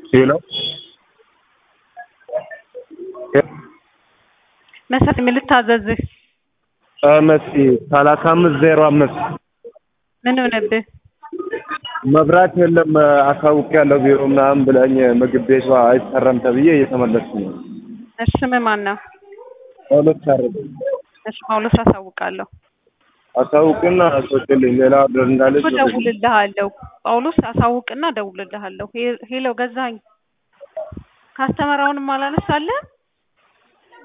ሄሎ መሰረት ምን ልታዘዝህ? መሲ ሰላሳ አምስት ዜሮ አምስት ምን ሆነብህ? መብራት የለም አሳውቄያለሁ ቢሮ ምናምን ብለኝ ምግብ ቤቷ አይሰራም ተብዬ እየተመለስኩ ነው። እሺ ስምህ ማን ነው? ጳውሎስ ታረቀ እሺ ጳውሎስ አሳውቃለሁ። አሳውቅና አስወጭልኝ ሌላ ኦርደር እንዳለች እደውልልሃለሁ። ጳውሎስ አሳውቅና እደውልልሃለሁ። ሄ- ሄሎ ገዛኸኝ ካስተመራውንም አላነሳልህም?